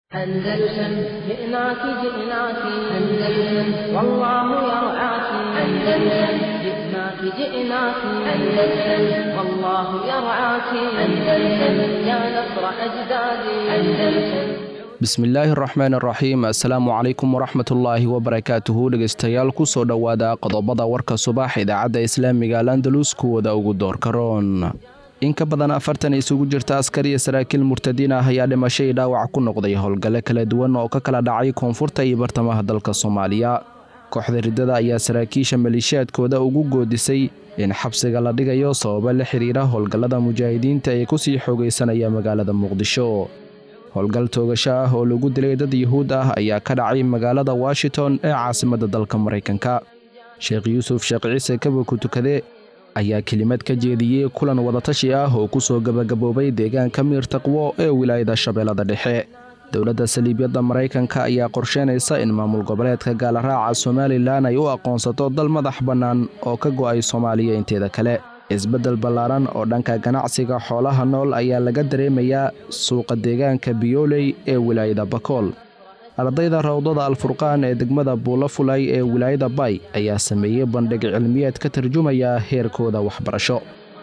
أندلسن جئناك جئناك أندلسن والله يرعاك أندلسن جئناك جئناك أندلسن والله يرعاك أندلسن يا نصر أجدادي أندلسن bismillaahi araxmaan araxiim assalaamu calaykum waraxmatullaahi wabarakaatuhu dhegeystayaal kusoo dhowaada qodobada warka subax idaacadda islaamiga alandalus kuwada ugu doorka roon in ka badan afartan isugu jirta askar iyo saraakiil murtadiin ah ayaa dhimashay dhaawac ku noqday howlgale kala duwan oo ka kala dhacay koonfurta iyo bartamaha dalka soomaaliya kooxda riddada ayaa saraakiisha maleeshiyaadkooda ugu goodisay in xabsiga la dhigayo sababo la xiriira howlgallada mujaahidiinta ee kusii xoogaysanaya magaalada muqdisho howlgal toogasho ah oo lagu dilay dad yuhuud ah ayaa ka dhacay magaalada washington ee caasimadda dalka maraykanka sheekh yuusuf sheekh ciise kabaku tukade ayaa kelimad ka jeediyey kulan wadatashi ah oo ku soo gebagaboobay deegaanka miir taqwo ee wilaayada shabeellada dhexe dowladda saliibyadda maraykanka ayaa qorsheynaysa in maamul goboleedka gaalaraaca somalilan ay u aqoonsato dal madax bannaan oo ka go'ay soomaaliya inteeda kale isbeddel ballaaran oo dhanka ganacsiga xoolaha nool ayaa laga dareemayaa suuqa deegaanka biyooley ee wilaayada bakool ardayda rawdada alfurqaan ee degmada buulafulay ee wilaayada bay ayaa sameeyey bandhig cilmiyeed ka tarjumaya heerkooda waxbarasho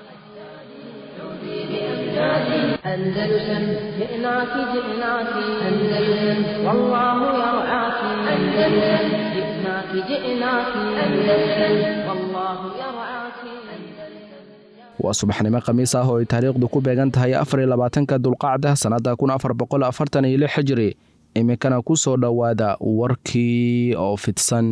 أندلسن جئناك جئناك أندلسن والله يرعاك أندلسن جئناك جئناك أندلسن والله يرعاك waa subaxnimo khamiis ah oo ay taariikhdu ku beegan tahay afariyo labaatanka dulqacda sannadda kun afar boqol afartan iyo lix xijiri iminkana ku soo dhowaada warkii oo fidsan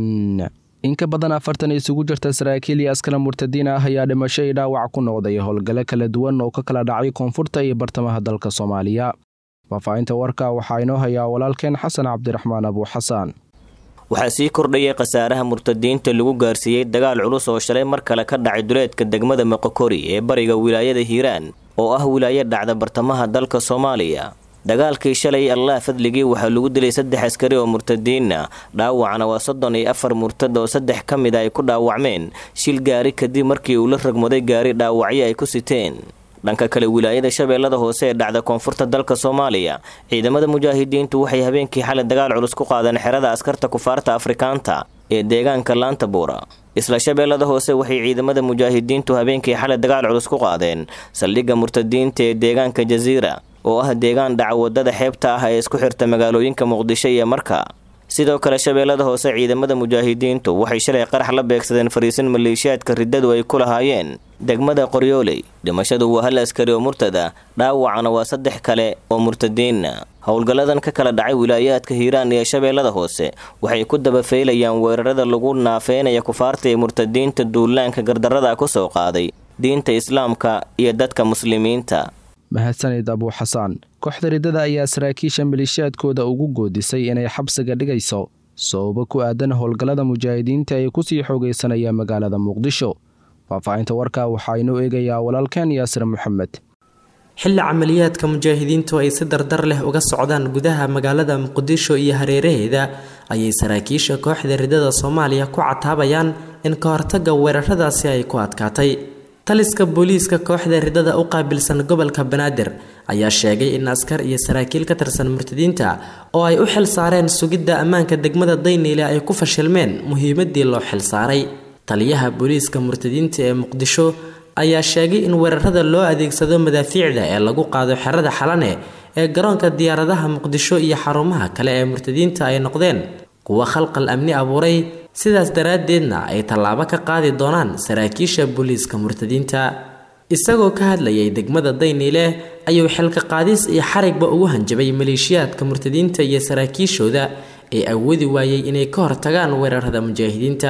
in ka badan afartan isugu jirta saraakiil iyo askara murtadiin ah ayaa dhimasho i dhaawac ku noqday howlgale kala duwan oo ka kala dhacay koonfurta iyo bartamaha dalka soomaaliya faahfaahinta warka waxaa inoo hayaa walaalkeen xasan cabdiraxmaan abuuxasaan waxaa sii kordhayay khasaaraha murtadiinta lagu gaarsiiyey dagaal culus oo shalay mar kale ka dhacay duleedka degmada moqokori ee bariga wilaayada hiiraan oo ah wilaayo dhacda bartamaha dalka soomaaliya dagaalkii shalay allah fadligii waxaa lagu dilay saddex askari oo murtadiina dhaawacna waa soddon iyo afar murtad oo saddex ka mid a ay ku dhaawacmeen shil gaari kadib markii uu la ragmaday gaari dhaawacyo ay ku siteen dhanka kale wilaayada shabeellada hoose ee dhacda koonfurta dalka soomaaliya ciidamada mujaahidiintu waxay habeenkii xalay dagaal culus ku qaadeen xerada askarta kufaarta afrikaanta ee deegaanka laanta buura isla shabeellada hoose waxay ciidamada mujaahidiintu habeenkii xalay dagaal culus ku qaadeen saldhigga murtadiinta ee deegaanka jasiira oo ah deegaan dhaca wadada xeebta ah ee isku xirta magaalooyinka muqdisho iyo marka sidoo kale shabeellada hoose ciidamada mujaahidiintu waxay shalay qarax la beegsadeen fariisin maleeshiyaadka riddadu ay ku lahaayeen degmada qoryooley dhimashadu waa hal askari oo murtada dhaawacana waa saddex kale oo murtadiina howlgalladan ka kala dhacay wilaayaadka hiiraan iyo shabeellada hoose waxay ku dabafeylayaan weerarada lagu naafeynaya kufaarta ee murtadiinta duulaanka gardarrada ku soo qaaday diinta islaamka iyo dadka muslimiinta mahadsanid abuuxasaan kooxda riddada ayaa saraakiisha maleeshiyaadkooda ugu goodisay inay xabsiga dhigayso sababo ku aadan howlgallada mujaahidiinta ee kusii xoogaysanaya magaalada muqdisho faahfaahinta warka waxaa inoo eegayaa walaalkeen yaasir maxamed xilli camaliyaadka mujaahidiintu ay si dardar leh uga socdaan gudaha magaalada muqdisho iyo hareeraheeda ayay saraakiisha kooxda riddada soomaaliya ku cataabayaan in ka hortagga weeraradaasi ay ku adkaatay taliska booliiska kooxda riddada u qaabilsan gobolka banaadir ayaa sheegay in askar iyo saraakiil ka tirsan murtadiinta oo ay u xil saareen sugidda ammaanka degmada dayniile ay ku fashilmeen muhiimadii loo xil saaray taliyaha booliiska murtadiinta ee muqdisho ayaa sheegay in weerarada loo adeegsado madaafiicda ee lagu qaado xerada xalane ee garoonka diyaaradaha muqdisho iyo xarumaha kale ee murtadiinta ay noqdeen kuwa khalqal amni abuuray sidaas daraaddeedna ay tallaabo ka qaadi doonaan saraakiisha booliiska murtadiinta isagoo ka hadlayay degmada dayniile ayuu xilka qaadis iyo xarigba ugu hanjabay maleeshiyaadka murtadiinta iyo saraakiishooda ee awoodi waayey inay ka hortagaan weerarada mujaahidiinta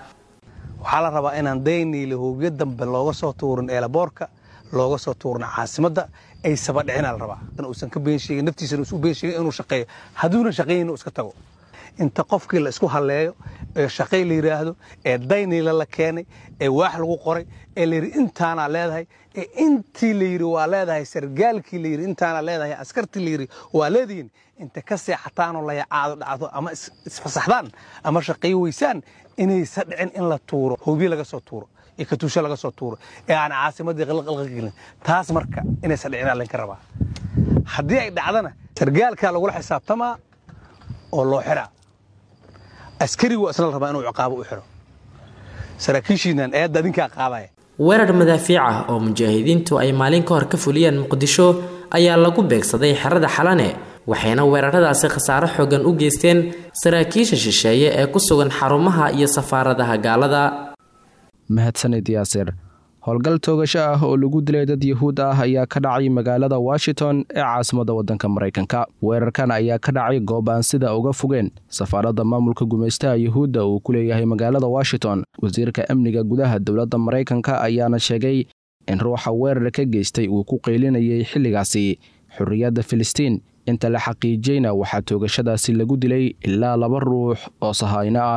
waxaa la rabaa inaan dayniile hoobiyo dambe looga soo tuurin eelaboorka looga soo tuurin caasimadda ay sabadhicina la rabaa uusan ka been sheegin naftiisana usu been sheegin inuu shaqeeyo hadduuna shaqaynin uu iska tago inta qofkii la isku halleeyo ee shaqay la yidhaahdo ee dayniila la keenay ee waax lagu qoray ee layidhi intaanaa leedahay ee intii la yidhi waa leedahay sargaalkii la yidhi intaanaa leedahay askartii la yidhi waa leedihiin inta ka seexataanoo layacaado dhacdo ama isfasaxdaan ama shaqayo weysaan inaysa dhicin in la tuuro hoobiye laga soo tuuro iyo katuusho laga soo tuuro ee aan caasimadii qalqalqa gelin taas marka inaysa dhicin aa laynka rabaa haddii ay dhacdana sargaalkaa lagula xisaabtamaa oo loo xiraa askarigu isna la rabaa inuu ciqaabo u xiro saraakiishiinan eedda adinkaa qaadaya weerar madaafiic ah oo mujaahidiintu ay maalin ka hor ka fuliyeen muqdisho ayaa lagu beegsaday xerada xalane waxayna weeraradaasi khasaaro xoogan u geysteen saraakiisha shisheeye ee ku sugan xarumaha iyo safaaradaha gaalada mahadsanid yaasir howlgal toogasho ah oo lagu dilay dad yuhuud ah ayaa ka dhacay magaalada washington ee caasimada waddanka maraykanka weerarkan ayaa ka dhacay goob aan sida uga fogeen safaaradda maamulka gumaystaha yuhuudda uu ku leeyahay magaalada washington wasiirka amniga gudaha dowladda maraykanka ayaana sheegay in ruuxa weerar ka geystay uu ku qeylinayay xilligaasi xorriyadda filistiin inta la xaqiijiyeyna waxaa toogashadaasi lagu dilay ilaa laba ruux oo sahayno ah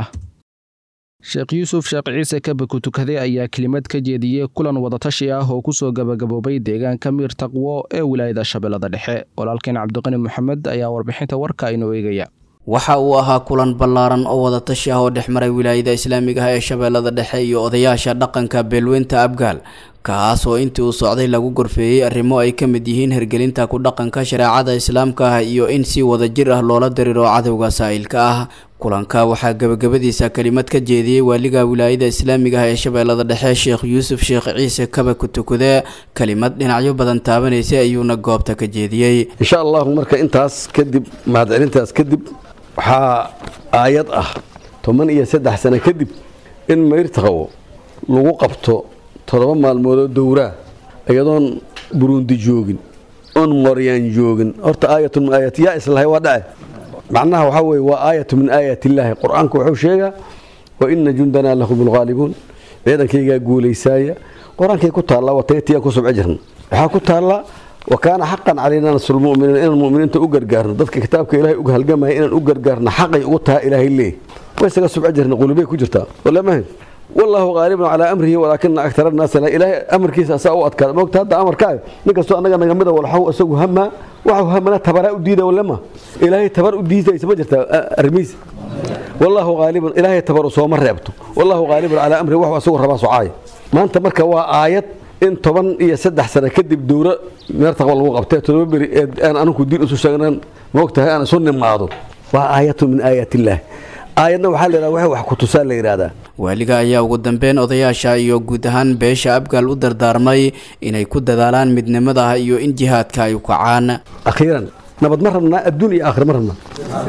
sheekh yuusuf sheekh ciise kabako tukaday ayaa kelimad ka jeediyey kulan wadatashi ah oo kusoo gabagaboobay deegaanka miir taqwo ee wilaayada shabeellada dhexe walaalkeen cabdiqani moxamed ayaa warbixinta warka inoo eegaya waxa uu ahaa kulan ballaaran oo wadatashi ah oo dhex maray wilaayada islaamiga ah ee shabeellada dhexe iyo odayaasha dhaqanka beelweynta abgaal kaas oo intii uu socday lagu gorfeeyey arrimo ay ka mid yihiin hergelinta ku dhaqanka shareecada islaamka ah iyo in si wadajir ah loola diriro cadowga saa'ilka ah kulanka waxaa gebagabadiisa kelimad ka jeediyey waaliga wilaayada islaamiga ah ee shabeellada dhexe sheekh yuusuf sheekh ciise kaba ku tukade kelimad dhinacyo badan taabanaysay ayuuna goobta ka jeediyey insha allahu marka intaas kadib mahadcelintaas kadib waxaa aayad ah toban iyo saddex sano kadib in mayrtaqow lagu qabto toddoba maalmoodoo dowraa iyadoon burundi joogin oon moryaan joogin horta aayatun min aayat yaa islahay waa dhace macnaha waxaa weye waa aayatu min aayat illaahi qur-aanku wuxuu sheegaa wa ina jundanaa lahum lghaalibuun ciidankaygaa guulaysaaya qur-aankay ku taallaa wataytiyaan ku subci jirna waxaa ku taallaa wa kaana xaqan calaynaa nasrulmuminiin inaan muminiinta u gargaarno dadka kitaabka ilaahay uga halgamaya inaan u gargaarno xaqay ugu taha ilaahay leey way isaga subci jirna qulubay ku jirtaa walamahan wallaahu qaalibun calaa amrihi walaakina aktar annaasa la ilaahay amarkiisa asaa u adkaada moogta hadda amarkaaga nin kastoo annaga naga mida walxaw isagu hamaa waxau hamana tabaraa u diida walama ilaahay tabar u diidaysa ma jirtaa arrimiisa wallaahu qaalibun ilaahay tabaru sooma reebto wallaahu qaalibun calaa amrihi waxu asagu rabaa socaaya maanta marka waa aayad in toban iyo saddex sano kadib dowro meertaqba lagu qabtay todoba beri ee aan anugu diin isu sheegnan moogtahay aan isu nimaado waa aayatu min aayaat illaah aayadna waxaa la yidhahda wax ku tusaa la yidhahdaa waaliga ayaa ugu dambeyn odayaasha iyo guud ahaan beesha abgaal u dardaarmay inay ku dadaalaan midnimada iyo in jihaadka ay u kacaan akhiiran nabad ma rabnaa adduun iyo aakhir ma rabnaa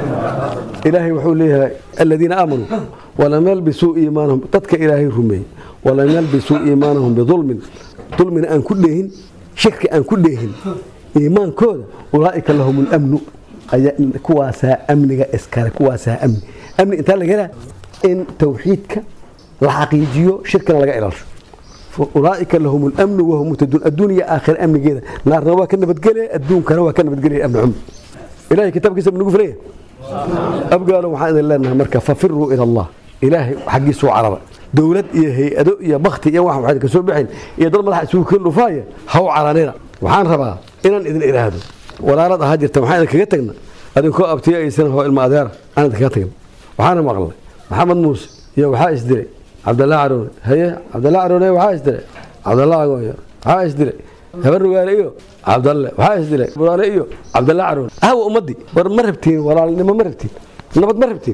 ilaahay wuxuu leeyahay aladiina aamanuu walam yalbisuu iimaanahum dadka ilaahay rumeeyey walam yalbisuu iimaanahum bidulmin dulmina aan ku dheehin shirki aan ku dheehin iimaankooda ulaa'ika lahum lamnu kuwaasaa amniga iskale kuwaasaa amni amni intaa laga helaa in tawxiidka la xaqiijiyo shirkina laga ilaasho ulaaika lahum lamnu wahum muhtaduun adduun iyo aakhira amnigeeda naarna waa ka nabadgelaya adduunkana waa ka nabadgelaya amni xumo ilahay kitaabkiisa nagu filaya abgaalo waxaan idin leenahay marka fafiruu ila allah ilaahay xaggiisuu carara dowlad iyo hay-ado iyo bakti iyo wax waxayd ka soo baxayn iyo dad madaxa isugu keen dhufaaya haw caranina waxaan rabaa inaan idin idhaahdo walaalad ahaa jirta waxaan idin kaga tagna adinkoo abtiyo aysan hoo ilma adeer aan idin kaga tagna waxaana maqlay maxamed muuse iyo waxaa isdilay cabdallah caroone haye cabdallah caroone waxaa isdilay cabdallah agooyo waxaa isdilay habar rugaale iyo cabdalle waxaa isdilay buraale iyo cabdallah caroone ahwa ummadii war ma rabtiin walaalnimo ma rabtiin nabad ma rabtiin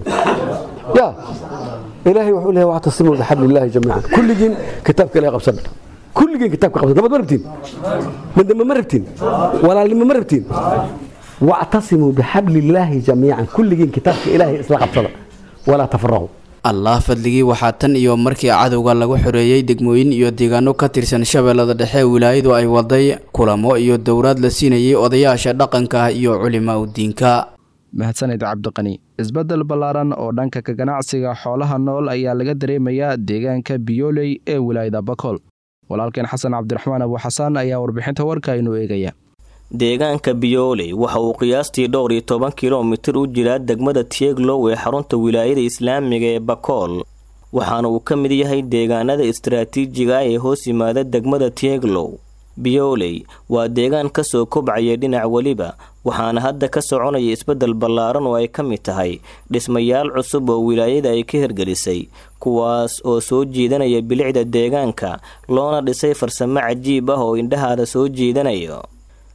ya ilaahay wuxuu leeyahay wactasimuu bixablillahi jamiican kulligiin kitaabka ilahay qabsana kulligiin kitaabka qabsana nabad ma rabtiin midnimo ma rabtiin walaalnimo ma rabtiin wactasimuu bixablillaahi jamiican kulligiin kitaabka ilaahay isla qabsada walaa tafaraquu allah fadligii waxaa tan iyo markii cadowga lagu xoreeyey degmooyin iyo deegaano ka tirsan shabeellada dhexe wilaayadu ay waday kulamo iyo dowraad la siinayay odayaasha dhaqanka iyo culimaa u diinka mahadsanid cabdiqani isbeddel ballaaran oo dhanka ka ganacsiga xoolaha nool ayaa laga dareemayaa deegaanka biyooley ee wilaayada bakool walaalkeen xasan cabdiraxmaan abu xasaan ayaa warbixinta warka inuu eegaya deegaanka biyooley waxa uu qiyaastii dhowr iyo toban kilomitir u jiraa degmada tieglow ee xarunta wilaayada islaamiga ee bakool waxaana uu ka mid yahay deegaanada istaraatiijiga ah ee hoos yimaada degmada tieglow biyooley waa deegaan kasoo kobcaya dhinac weliba waxaana hadda ka soconaya isbeddel ballaaran oo ay ka mid tahay dhismayaal cusub oo wilaayada ay ka hirgelisay kuwaas oo soo jiidanaya bilicda deegaanka loona dhisay farsamo cajiib ah oo indhahaada soo jiidanayo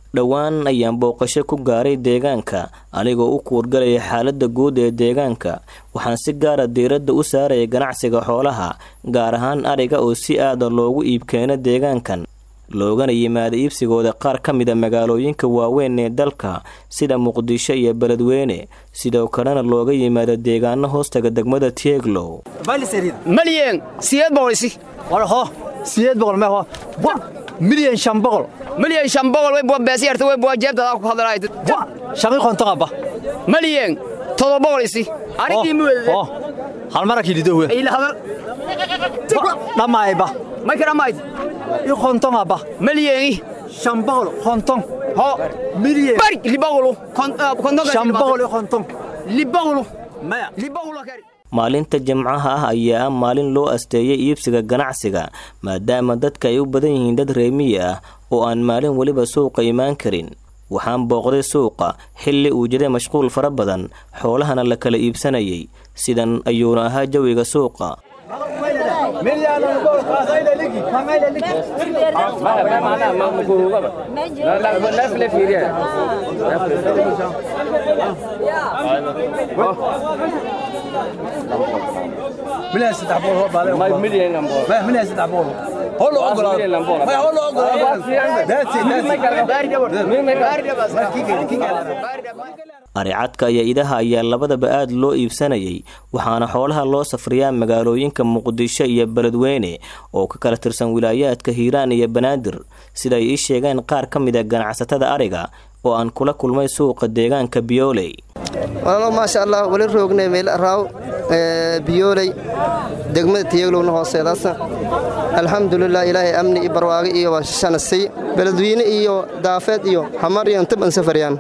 dhowaan ayaan booqasho ku gaaray deegaanka anigoo u kuurgalaya xaaladda guud ee deegaanka waxaan si gaara diiradda u saaraya ganacsiga xoolaha gaar ahaan ariga oo si aada loogu iibkeeno deegaankan loogana yimaada iibsigooda qaar ka mida magaalooyinka waaweyn ee dalka sida muqdisho iyo beledweyne sidoo kalena looga yimaado deegaano hoostaga degmada tieglow malyen sideed boqolisi warho sideed boqol meho milyan shan boqol milyan shan boqol way bua beesi yarta way bua jeebtada ku hadalayd shaqi qonto qaba malyen todoba boqol isi arigii muwede hal mara kilidowe ila hadal dhamaayba mayka dhamayd i qonton aba milyeni shan boqol qonton ho milyen bari libaqulu qonton shan boqol i qonton libaqulu maya libaqulu kari maalinta jimcaha ah ayaa ah maalin loo asteeyay iibsiga ganacsiga maadaama dadka ay u badan yihiin dad reemiyi ah oo aan maalin weliba suuqa imaan karin waxaan booqday suuqa xilli uu jiray mashquul fara badan xoolahana la kala iibsanayay sidan ayuuna ahaa jawiga suuqa مليان ستة بول هو بالي ما مليان لامبور ما مليان ستة بول هو لو أقول مليان لامبور ما هو لو أقول داتسي aricadka iyo idaha ayaa labadaba aad loo iibsanayay waxaana xoolaha loo safriyaa magaalooyinka muqdisho iyo beledweyne oo ka kala tirsan wilaayaadka hiiraan iyo banaadir sida ay ii sheegeen qaar ka mid a ganacsatada ariga oo aan kula kulmay suuqa deegaanka biyooley walaalo maasha allah wali roognay meel raaw biyooley degmada tiyeglowna hooseedaasa alxamdulilah ilaahay amni iyo barwaaqo iyo shanasay beledweyne iyo daafeed iyo xamar iyo intib an safaryaan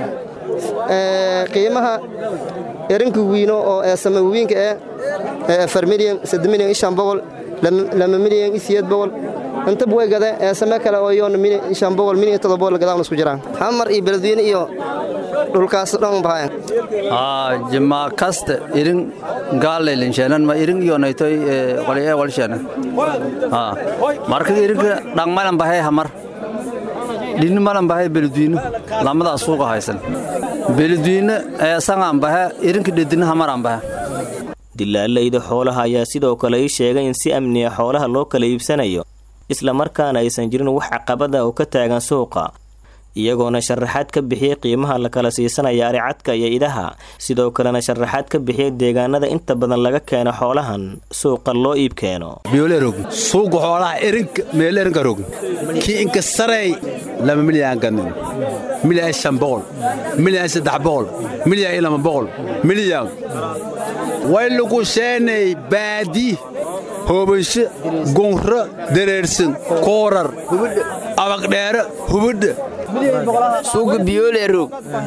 qiimaha erinka wiino oo eesama wiinka ee afar milyan sadde milyan iyo shan boqol lama milyan iyo siyeed boqol intab way gade eesame kale oo iyoona milyan shan boqol milyan iyo todoba boqol gadaana isku jiraan xamar iyo beledweyne iyo dhulkaas dhan bahayan jima kaste irin gaalelinsheenan ma irin yonaytoy qoliye walshena marka irinka dhangmalan bahay hamar dhinni malan bahay beledwiino lamadaa suuqa haysan beledwiino eesangaan bahe irinka dhedina hamaraan bahe dilaalayda xoolaha ayaa sidoo kale ii sheegay in si amniya xoolaha loo kala iibsanayo islamarkaana aysan jirin wax caqabada oo ka taagan suuqa iyagoona sharaxaad ka bixiyey qiimaha la kala siisanaya aricadka iyo idaha sidoo kalena sharaxaad ka bixiyey deegaanada inta badan laga keeno xoolahan suuqa loo iib keeno biyoolerog suuqa xoolaha erinka meelerinka rog kii inka sarey lama milyan ganin milyan shan boqol milyan saddex boqol milyan iyo lama boqol milyan way lagu sheenay baadi hoobasho gunro dareersan koorar abaqdheere hubadha suuqa biyoole roog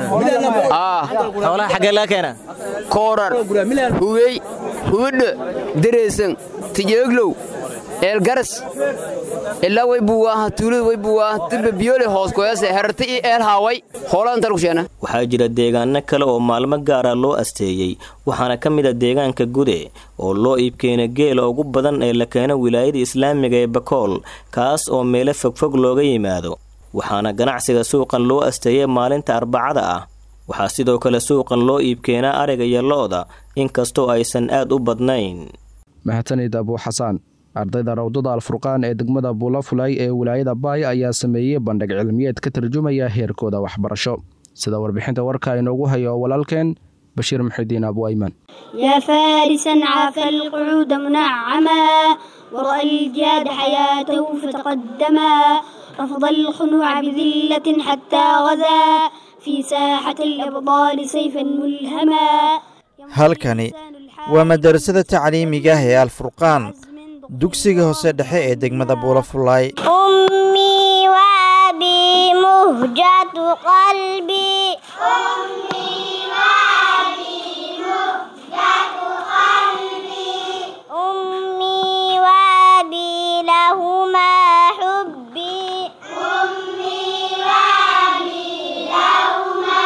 xoolaha xaggee laga keena koorar hubey hubadha dareesan tijeeglow eelgaras ilaa way buwaaha tuulada way buwaaha dilba biyoole hoos koyase herarta iyo eel haaway hoolaa inta lagu sheena waxaa jira deegaano kale oo maalmo gaara loo asteeyey waxaana ka mid a deegaanka gude oo loo iibkeena geela ugu badan ee la keeno wilaayada islaamiga ee bakool kaas oo meelo fogfog looga yimaado waxaana ganacsiga suuqan loo asteeyay maalinta arbacada ah waxaa sidoo kale suuqan loo iibkeenaa ariga iyo lo-da inkastoo aysan aad u badnayn mahadsanid abuu xasaan ardayda rawdada alfurqaan ee degmada buulafulay ee wilaayada baay ayaa sameeyey bandhig cilmiyeed ka tarjumaya heerkooda waxbarasho sida warbixinta warka inoogu hayo walaalkeen bashiir muxidiin abu ayman يا فارسا عاف القعود منعما ورأى الجاد حياته فتقدما رفض الخنوع بذلة حتى غزا في ساحة الأبطال سيفا ملهما halkani waa madarasada tacliimiga ah ee alfurqaan dugsiga hoose dhexe ee degmada buulafulay أمي وأبي مهجة قلبي أمي وأبي مهجة قلبي أمي وأبي لهما حبي أمي وأبي لهما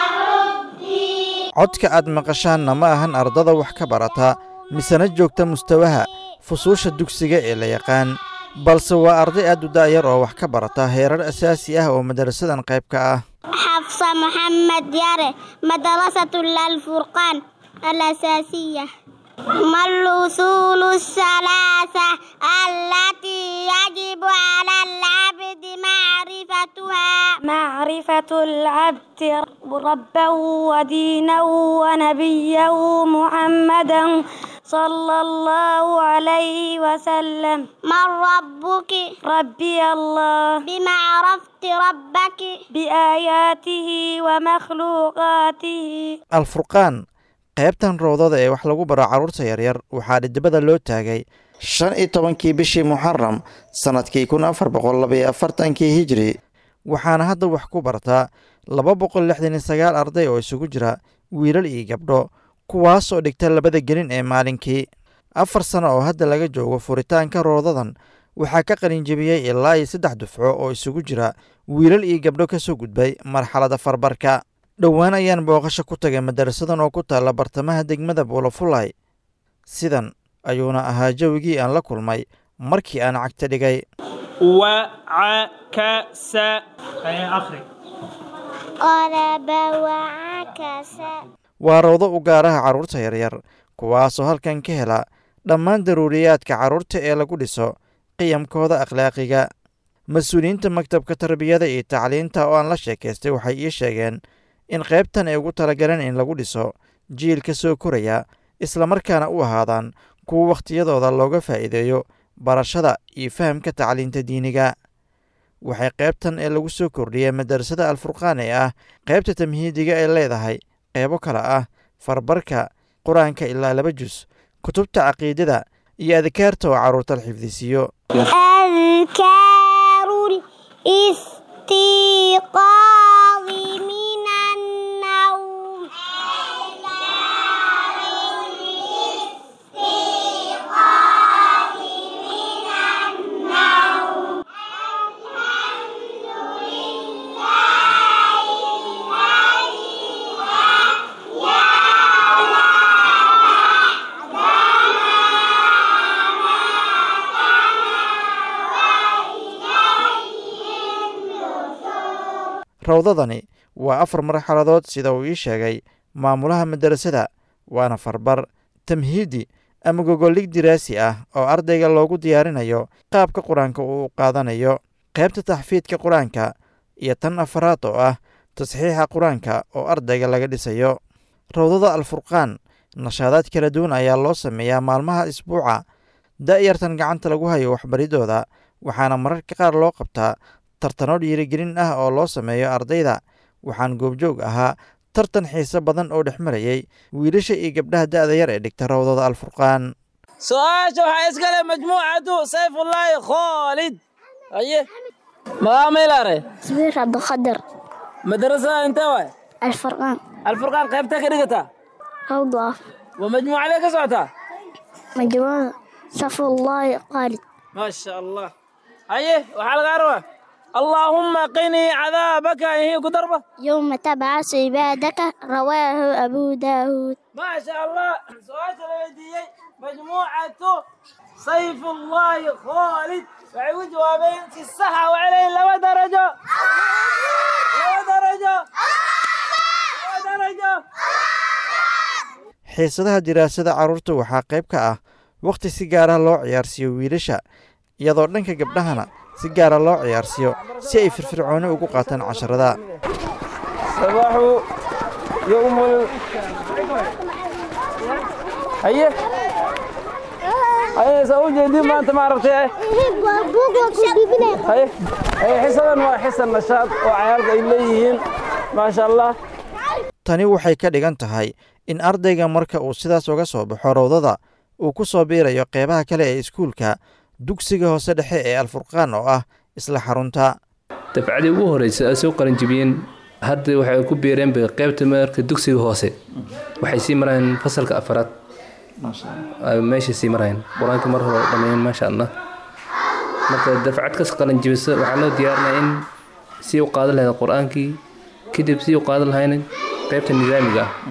حبي codka aad maqashaanna ma ahan ardada wax ka barata misena joogta mustawaha fusuusha dugsiga ee la yaqaan balse waa arday aad u da'yar oo wax ka barata heerar asaasi ah oo madarasadan qayb ka ah حفصة محمد ياره مدرسة الفرقان الأساسية ما الأصول الثلاثة التي يجب على العبد معرفتها معرفة العبد ربه ودينه ونبيه محمدا صلى الله عليه وسلم من ربك ربي الله بما عرفت ربك بآياته ومخلوقاته alfurqaan qaybtan roodada ee wax lagu baro carruurta yaryar waxaa dhidibada loo taagay shan iyo tobankii bishii muxaram sannadkii kun afar boqol labaiyo afartankii hijri waxaana hadda wax ku bartaa laba boqol lixdan iyo sagaal arday oo isugu jira wiilal iyo gabdho kuwaasoo dhigta labada gelin ee maalinkii afar sano oo hadda laga joogo furitaanka roodadan waxaa ka qalinjebiyey ilaa iyo saddex dufco oo isugu jira wiilal iyo gabdho ka soo gudbay marxaladda farbarka dhowaan ayaan booqasho ku tagay madarasadan oo ku taalla bartamaha degmada buulafulay sidan ayuuna ahaa jawigii aan la kulmay markii aan cagta dhigay وعكس أخرج قلب وعكس waa rawdo u gaaraha carruurta yaryar kuwaasoo halkan ka hela dhammaan daruuriyaadka carruurta ee lagu dhiso qiyamkooda akhlaaqiga mas-uuliyiinta maktabka tarbiyada iyo tacliinta oo aan la sheekaystay waxay ii sheegeen in qaybtan ay ugu talagaleen in lagu dhiso jiilka soo koraya islamarkaana u ahaadaan kuwa wakhtiyadooda looga faa'iideeyo barashada iyo fahamka tacliinta diiniga waxay qaybtan ee lagu soo kordhiyey madarasada alfurqaan ee ah qaybta tamhiidiga ay leedahay qeybo kale ah farbarka qur-aanka ilaa laba jus kutubta caqiidada iyo adkaarta oo carruurta la xifdisiiyo أذكار الاستيقاظ من النوم rawdadani waa afar marxaladood sida uu ii sheegay maamulaha madarasada waana farbar tamhiidi ama gogoldhig diraasi ah oo ardayga loogu diyaarinayo qaabka qur-aanka uu u qaadanayo qaybta taxfiidka qur-aanka iyo tan afaraad oo ah tasxiixa qur-aanka oo ardayga laga dhisayo rawdada alfurqaan nashaadaad kala duwan ayaa loo sameeyaa maalmaha isbuuca da'yartan gacanta lagu hayo waxbaridooda waxaana mararka qaar loo qabtaa tartano dhiirigelin ah oo loo sameeyo ardayda waxaan goobjoog ahaa tartan xiise badan oo dhex marayey wiilasha iyo gabdhaha da'da yar ee dhigta rawdada alfurqaan su-aasha waxaa iskale majmuucatu sayfullaahi khoolid aye magaamaylare سمير عبد القادر madarasada intee waay الفرقان alfurqaan qaybtee ka dhigataa أوضاف waa majmuucadee ka socotaa مجموعة صف الله خالد ما شاء الله aye waxaa lagaa rabaa allaahumma qinii cadaabaka ihii ku darba يوم تبعث عبادك رواه أبو داود ما شاء الله su-aasha la weydiiyey majmuucatu sayfullaahi khoolid waxay u jawaabeen si saxa waxay leeyihin laba darajo laba darajo laba darajo xiisadaha diraasada carruurta waxaa qayb ka ah wakhti si gaara loo ciyaarsiiyo wiilasha iyadoo dhanka gabdhahana si gaara loo ciyaarsiiyo si ay firfircooni ugu qaataan casharada sabaxu yowmul haye haye saa u jeedin maanta maaragtay haye haye xisadan waa xisan nashaad oo cayaalka ay leeyihiin maasha allah tani waxay ka dhigan tahay in ardayga marka uu sidaas uga soo baxo rawdada uu ku soo biirayo qeybaha kale ee iskuulka dugsiga hoose dhexe ee alfurqaan oo ah isla xarunta dafcadii ugu horeysa ay soo qaranjibiyeen hadda waxay ku biireen bay qaybta marka dugsiga hoose waxay sii marayeen fasalka afaraad ay meesha sii marayeen qur-aanka mar hore dhammeeyeen maasha allah marka dafcad kas qalanjibisa waxaa loo diyaarinaya in sii u qaadan lahayd qur-aankii kadib sii u qaadan lahayn qaybta nidaamiga ah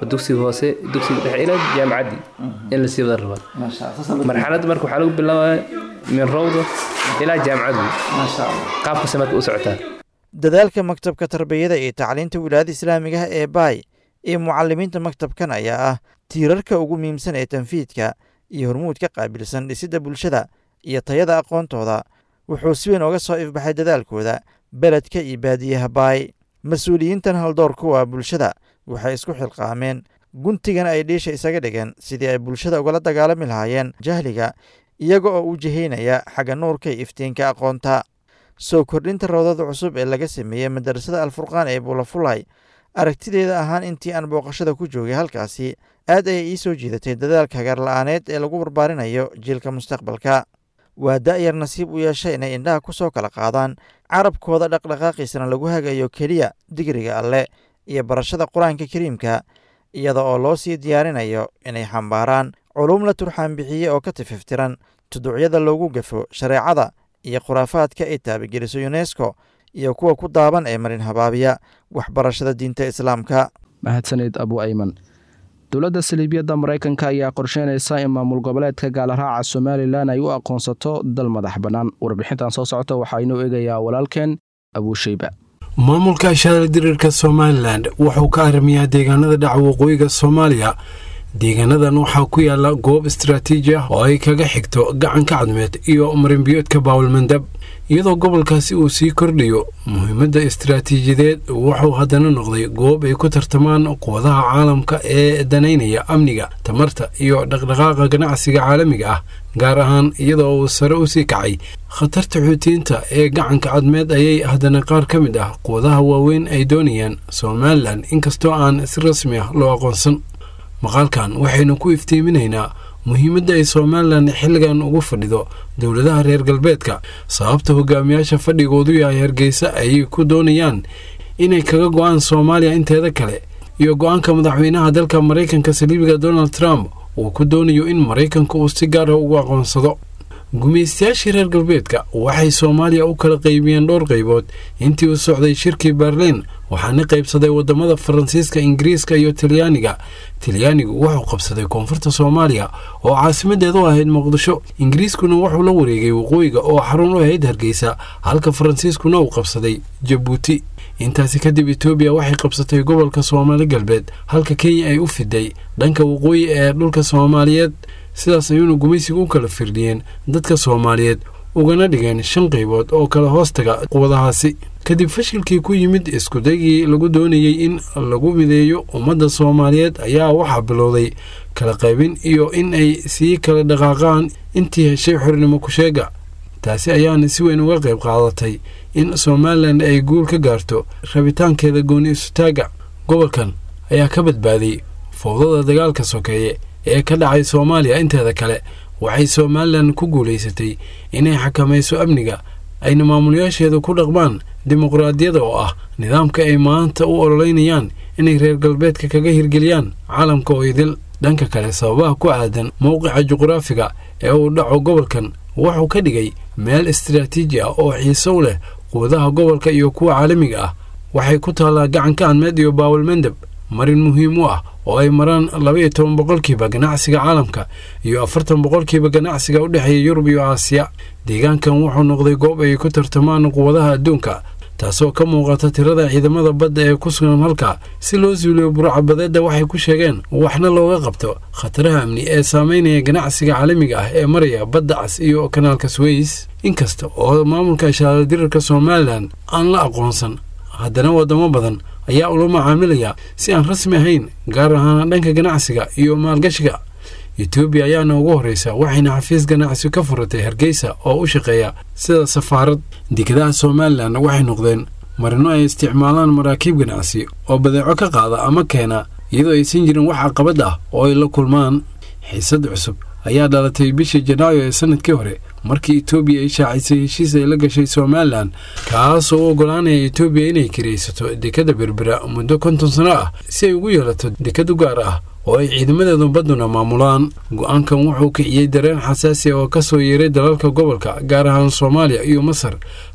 dugsiga hoose dugsiga dhexe ilaa jaamacaddii in lasii wada rabaa marxaladda marka waxaa lagu bilaabaya min rawda ilaa jaamacaddu qaabkase marka u socotaa dadaalka maktabka tarbiyada iyo tacliinta wilaayada islaamiga ah ee baay iyo mucalimiinta maktabkan ayaa ah tiirarka ugu muhiimsan ee tanfiidka iyo hormuud ka qaabilsan dhisidda bulshada iyo tayada aqoontooda wuxuu si weyn oga soo ifbaxay dadaalkooda beledka iyo baadiyaha baay mas-uuliyiintan haldoor kuwa bulshada waxay isku xilqaameen guntigan ay dhiisha isaga dhigeen sidii ay bulshada ugala dagaalami lahaayeen jahliga iyaga oo u jihaynaya xagga nuurka iyo iftiinka aqoonta soo kordhinta rawdada cusub ee laga sameeyey madarasada alfurqaan ee buulafulay aragtideeda ahaan intii aan booqashada ku joogay halkaasi aad ayay ii soo jiidatay dadaalka hagaarla-aaneed ee lagu barbaarinayo jiilka mustaqbalka waa da'yar nasiib u yeeshay inay indhaha ku soo kala qaadaan carabkooda dhaqdhaqaaqiisana lagu hagayo keliya digriga alle iyo barashada qur-aanka kariimka iyada oo loo sii diyaarinayo inay xambaaraan culum la turxaan bixiye oo ka tififtiran tuduucyada loogu gafo shareecada iyo khuraafaadka ay taabageliso yunesko iyo kuwa ku daaban ee marin habaabiya waxbarashada diinta islaamka mahadsanid abu ayman dowladda saliibiyadda maraykanka ayaa qorsheynaysa in maamul goboleedka gaalaraaca somalilan ay u aqoonsato dal madax bannaan warbixintan soo socota waxaa inoo eegayaa walaalkeen abuushayba maamulka shaara diriirka somalilan wuxuu ka arrimayaa deegaanada dhaca waqooyiga soomaaliya deegaanadan waxaa ku yaala goob istaraatiiji ah oo ay kaga xigto gacanka cadmeed iyo marinbiyoodka baawalmandab iyadoo gobolkaasi uu sii kordhayo muhiimadda istaraatiijiyadeed wuxuu haddana noqday goob ay ku tartamaan quwadaha caalamka ee danaynaya amniga tamarta iyo dhaqdhaqaaqa ganacsiga caalamiga ah gaar ahaan iyadoo uu sare u sii kacay khatarta xuutiyiinta ee gacanka cadmeed ayay haddana qaar ka mid ah quwadaha waaweyn ay doonayaan somalilan inkastoo aan si rasmi ah loo aqoonsan maqaalkan waxaynu ku iftiiminaynaa muhiimadda ay somalilan xilligan ugu fadhido dowladaha reer galbeedka sababta hogaamiyaasha fadhigoodu yahay hargeysa ayay ku doonayaan inay kaga go-aan soomaaliya inteeda kale iyo go-aanka madaxweynaha dalka maraykanka saliibiga donald trump uu ku doonayo in maraykanka uu si gaara ugu aqoonsado gumaystayaashii reer galbeedka waxay soomaaliya u kala qaybiyeen dhowr qaybood intii uu socday shirkii berliin waxaana qaybsaday wadamada faransiiska ingiriiska iyo talyaaniga talyaanigu wuxuu qabsaday koonfurta soomaaliya oo caasimadeedu ahayd muqdisho ingiriiskuna wuxuu la wareegay waqooyiga oo xarun u ahayd hargeysa halka faransiiskuna uu qabsaday jabuuti intaasi kadib etoobiya waxay qabsatay gobolka soomaali galbeed halka kenya ay u fiday dhanka waqooyi ee dhulka soomaaliyeed sidaas ayuuna gumaysiga u kala firdhiyeen dadka soomaaliyeed ugana dhigeen shan qaybood oo kala hoostaga quwadahaasi kadib fashilkii ku yimid iskudaygii lagu doonayey in lagu mideeyo ummadda soomaaliyeed ayaa waxaa bilowday kala qaybin iyo in ay sii kala dhaqaaqaan intii heshay xornimo ku-sheega taasi ayaana si weyn uga qayb qaadatay in somalilan ay guul ka gaarto rabitaankeeda gooni isutaaga gobolkan ayaa ka badbaaday fowdada dagaalka sokeeye ee ka dhacay soomaaliya inteeda kale waxay somalilan ku guulaysatay inay xakamayso amniga ayna maamulayaasheeda ku dhaqmaan dimuqraadiyada oo ah nidaamka ay maanta u ololeynayaan inay reer galbeedka kaga hirgeliyaan caalamka oo idil dhanka kale sababaha ku aadan mowqica juqraafiga ee uu dhaco gobolkan wuxuu ka dhigay meel istaraatiiji ah oo xiise u leh quwadaha gobolka iyo kuwa caalamiga ah waxay ku taallaa gacanka cadmeed iyo baawalmandab marin muhiim u ah oo ay maraan laba iyo toban boqolkiiba ganacsiga caalamka iyo afartan boqolkiiba ganacsiga u dhexeeya yurub iyo aasiya deegaankan wuxuu noqday goob ay ku tartamaan quwadaha adduunka taasoo ka muuqata tirada ciidamada badda ee ku sugan halka si loo suuliyo burcabadeedda waxay ku sheegeen waxna looga qabto khataraha amni ee saameynaya ganacsiga caalamiga ah ee maraya badda cas iyo kanaalka sweys inkasta oo maamulka shaaladirarka somalilan aan la aqoonsan haddana wadamo badan ayaa ula macaamilaya si aan rasmi ahayn gaar ahaan dhanka ganacsiga iyo maalgashiga etoobiya ayaana ugu horreysa waxayna xafiis ganacsi ka furatay hargeysa oo u shaqeeya sida safaarad dekedaha somalilan waxay noqdeen marino ay isticmaalaan maraakiib ganacsi oo badeeco ka qaada ama keena iyadoo aysan jirin wax caqabad ah oo ay la kulmaan xiisad cusub ayaa dhalatay bishii janaayo ee sanadkii hore markii etoobiya ay shaacisay heshiis ay la gashay somalilan kaasoo u oggolaanaya etoobiya inay kiraysato dekadda berbera muddo konton sano ah si ay ugu yeelato dekad u gaar ah oo ay ciidamadeedu badduna maamulaan go-aankan wuxuu kiciyey dareen xasaasi oo ka soo yeeray dalalka gobolka gaar ahaan soomaaliya iyo masar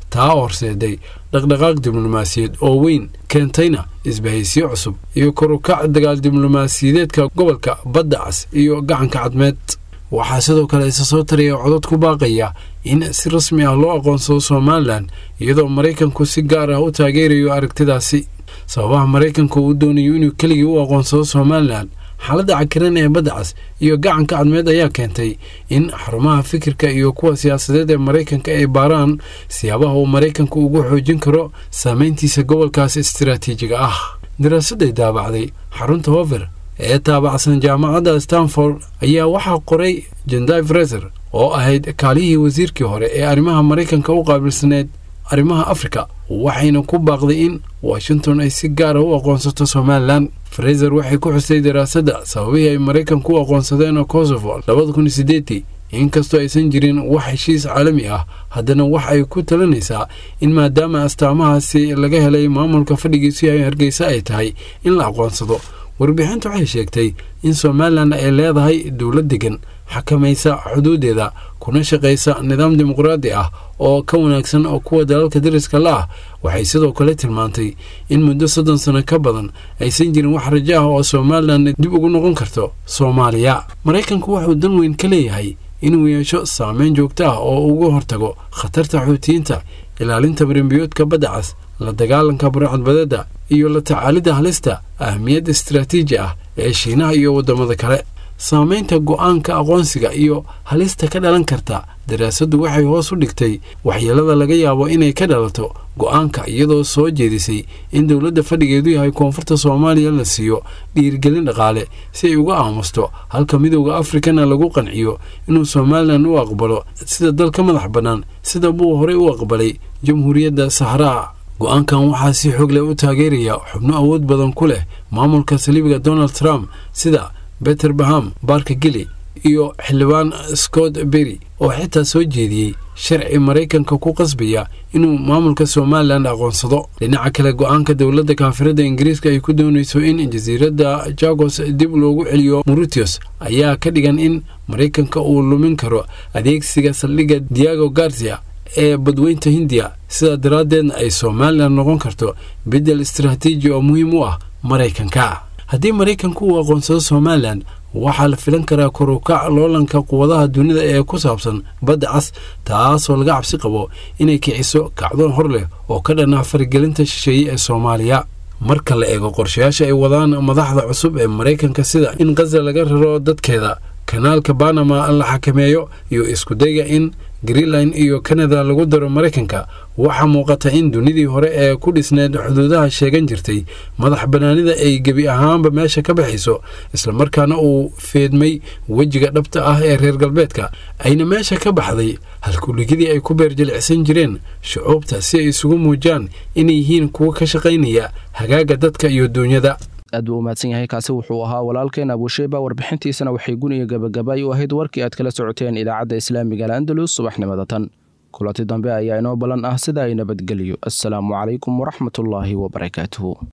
taa horseeday dhaqdhaqaaq diblomaasiyeed oo weyn keentayna isbahaysiyo cusub iyo korukac dagaal diblomaasiyadeedka gobolka badda cas iyo gacanka cadmeed waxaa sidoo kale isa soo taraya codod ku baaqaya in si rasmi ah loo aqoonsado somalilan iyadoo maraykanku si gaar ah u taageerayo aragtidaasi sababaha maraykanku uu doonayo inuu keligii u aqoonsado somalilan xaaladda cakiran ee badda cas iyo gacanka cadmeed ayaa keentay in xarumaha fikirka iyo kuwa siyaasadeed ee maraykanka ay baaraan siyaabaha uu maraykanku ugu xoojin karo saameyntiisa gobolkaas istiraatiijiga ah daraasadday daabacday xarunta hover ee taabacsan jaamacadda stanford ayaa waxaa qoray jendai freser oo ahayd kaalihii wasiirkii hore ee arrimaha maraykanka u qaabilsaneed arrimaha afrika waxayna ku baaqday in washington ay si gaara u aqoonsato somalilan freser waxay ku xusay daraasadda sababihii ay maraykanku u aqoonsadeen kosovo labada kun iyo sideetii inkastoo aysan jirin wax heshiis caalami ah haddana wax ay ku talinaysaa in maadaama astaamahaasi laga helay maamulka fadhigiisu yahay hargeysa ay tahay in la aqoonsado warbixinta waxay sheegtay in somalilan ay leedahay dowlad degan xakamaysa xuduudeeda kuna shaqaysa nidaam dimuqraadi ah oo ka wanaagsan oo kuwa dalalka dariska la ah waxay sidoo kale tilmaantay in muddo soddon sano ka badan aysan jirin wax rajo ah oo somalilan dib ugu noqon karto soomaaliya maraykanku wuxuu dan weyn ka leeyahay inuu yeesho saameyn joogto ah oo uga hortago khatarta xuutiyiinta ilaalinta marimbiyoodka badda cas la dagaalanka burcadbadeeda iyo la tacaalidda halista ahmiyadda istaraatiiji ah ee shiinaha iyo waddamada kale saamaynta go'aanka aqoonsiga iyo halista ka dhalan karta daraasaddu waxay hoos u dhigtay waxyeelada laga yaabo inay ka dhalato go'aanka iyadoo soo jeedisay in dowladda fadhigeedu yahay koonfurta soomaaliya la siiyo dhiirigelin dhaqaale si ay uga aamusto halka midowda afrikana lagu qanciyo inuu somalilan u aqbalo sida dal ka madax bannaan sida buu horey u aqbalay jamhuuriyadda sahraa go-aankan waxaa si xoog leh u taageeraya xubno awood badan ku leh maamulka saliibiga donald trump sida beter baham barka gili iyo xildhibaan scott berry oo xitaa soo jeediyey sharci maraykanka ku qasbaya inuu maamulka somalilan aqoonsado dhinaca kale go-aanka dowladda kaafirada ingiriiska ay ku doonayso in jasiiradda jagos dib loogu celiyo mauritius ayaa ka dhigan in maraykanka uu lumin karo adeegsiga saldhigga diago garcia ee badweynta hindiya sidaa daraaddeedna ay somalilan noqon karto beddel istaraatiiji oo muhiim u ah maraykanka haddii maraykanku uu aqoonsado somalilan waxaa la filan karaa korukac loolanka quwadaha dunida ee ku saabsan badda cas taasoo laga cabsi qabo inay kiciso kacdoon hor leh oo ka dhan ah faragelinta shisheeye ee soomaaliya marka la eego qorshayaasha ay wadaan madaxda cusub ee maraykanka sida in khaza laga raro dadkeeda kanaalka banama la xakameeyo iyo iskudayga in greenland iyo kanada lagu daro maraykanka waxaa muuqata in dunidii hore ee ku dhisneed xuduudaha sheegan jirtay madax bannaanida ay gebi ahaanba meesha ka baxayso islamarkaana uu feedmay wejiga dhabta ah ee reer galbeedka ayna meesha ka baxday halkuligidii ay ku beerjilicsan jireen shucuubta si ay isugu muujaan inay yihiin kuwa ka shaqaynaya hagaaga dadka iyo duunyada aad buu umahadsan yahay kaasi wuxuu ahaa walaalkeen abusheyba warbixintiisana waxay guniga gabagabay u ahayd warkii aad kala socoteen idaacadda islaamiga al'andalus subaxnimada tan kulanti dambe ayaa inoo ballan ah sida ay nabadgeliyo assalaamu calaykum waraxmatullaahi wabarakaatuhu